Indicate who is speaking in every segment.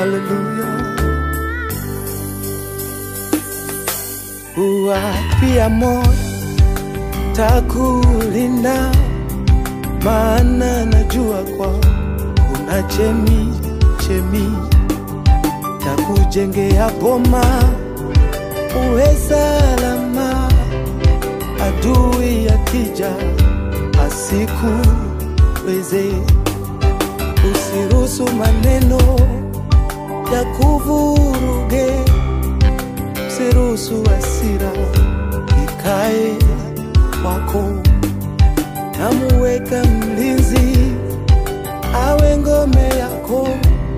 Speaker 1: Haleluya. Uwapia moyo takulinda, maana najua kwa kuna chemi chemi takujengea boma uwe salama, adui akija asikuweze. Usiruhusu maneno ya kuvuruge, usiruhusu hasira ikae kwako. Namuweka mlinzi awe ngome yako,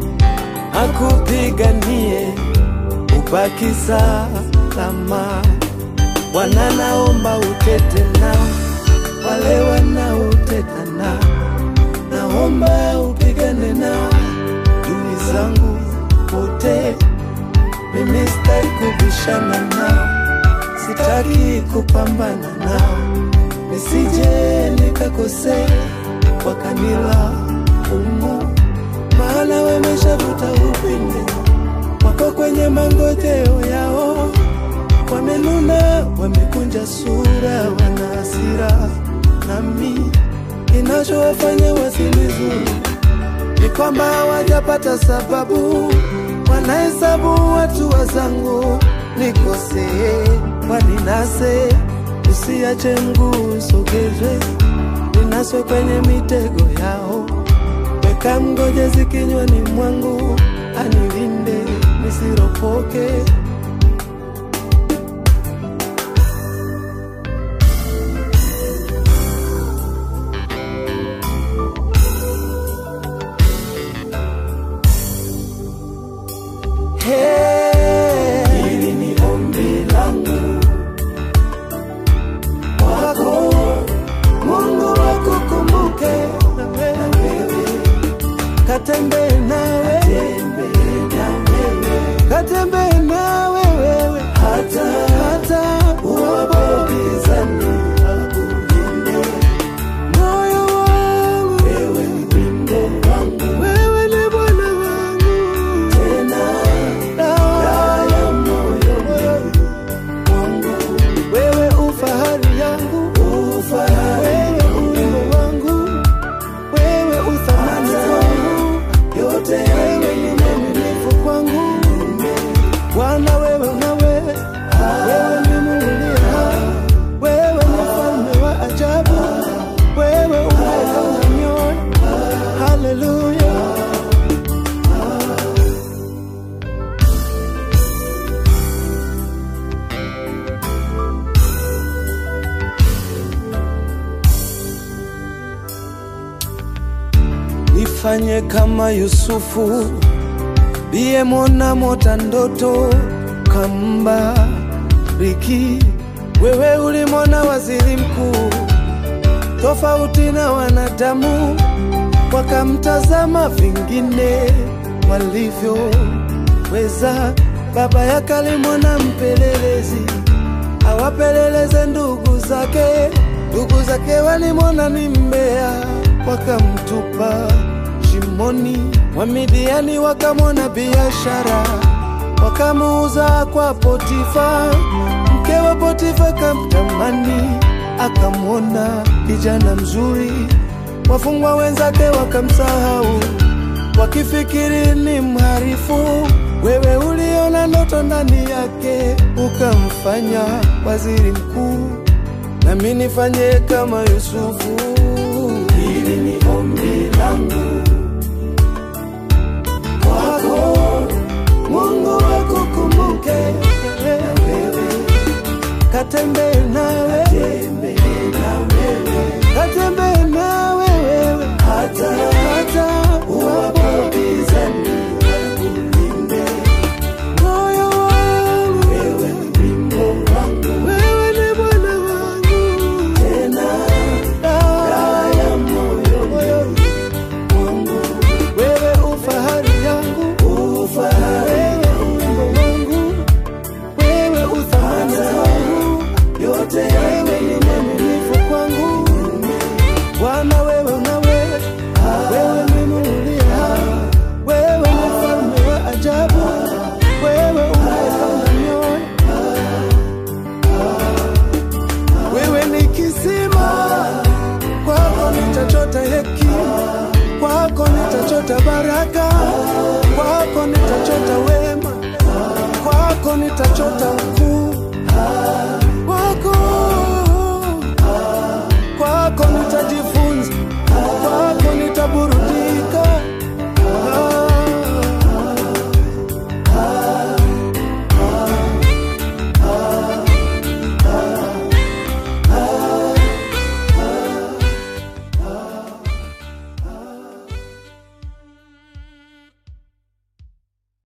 Speaker 1: akupiganie ubaki salama. Bwana, naomba utete nao wale wanaoteta nao, naomba upigane nao dui zangu wote. Mimi sitaki kubishana nao, sitaki kupambana nao, nisije nikakosea wakanila umu, maana wameshavuta upinde wako kwenye mangojeo yao, wamenuna, wamekunja sura, wana hasira nami. Kinachowafanya wasinizuru ni kwamba hawajapata sababu, wanahesabu watu wazangu nikosee, waninase, usiache mguu usogezwe, ninaswe kwenye mitego yao, weka mgojezi kinywani mwangu, anilinde nisiropoke. Hey, hili ni ombi langu kwako, Mungu akukumbuke na wewe, katembee nawe, katembee nawe wewe, hata hata uwapopizani akulinde moyo wangu, wewe ni wimbo wangu, wewe ni Bwana wangu tena dawa ya moyo wangu, wewe ufahari yangu, ufahari wimbo wangu, wewe uthamani wangu, yote wewe ni mwaminifu kwangu, Bwana wewe unawe, wewe ni Mungu uliye hai, wewe ni mfalme wa ajabu, wewe umeona mioyo, haleluya. Nifanye kama Yusufu liyemwona mota ndoto kambariki. Wewe ulimwona waziri mkuu tofauti na wanadamu, wakamtazama vingine walivyoweza. Baba yake alimwona mpelelezi awapeleleze ndugu zake, ndugu zake walimwona ni mbea, wakamtupa shimoni. Wamidiani wakamwona biashara, wakamuuza kwa Potifa. Mke wa Potifa kamtamani, akamwona kijana mzuri. Wafungwa wenzake wakamsahau, wakifikiri ni mharifu. Wewe uliona ndoto ndani yake, ukamfanya waziri mkuu. Nami nifanye kama Yusufu. Hili ni ombi langu kwako, Mungu akukumbuke na wewe, katembee nawe, katembee nawe wewe, hata hata uwapopizani akulinde moyo wangu, wewe ni wimbo wangu, wewe ni Bwana wangu, tena dawa ya moyo wangu, wewe ufahari yangu, ufahari wimbo wangu, wewe uthamani wangu, yote nitachota hekima, kwako nitachota baraka, kwako nitachota wema, kwako nitachota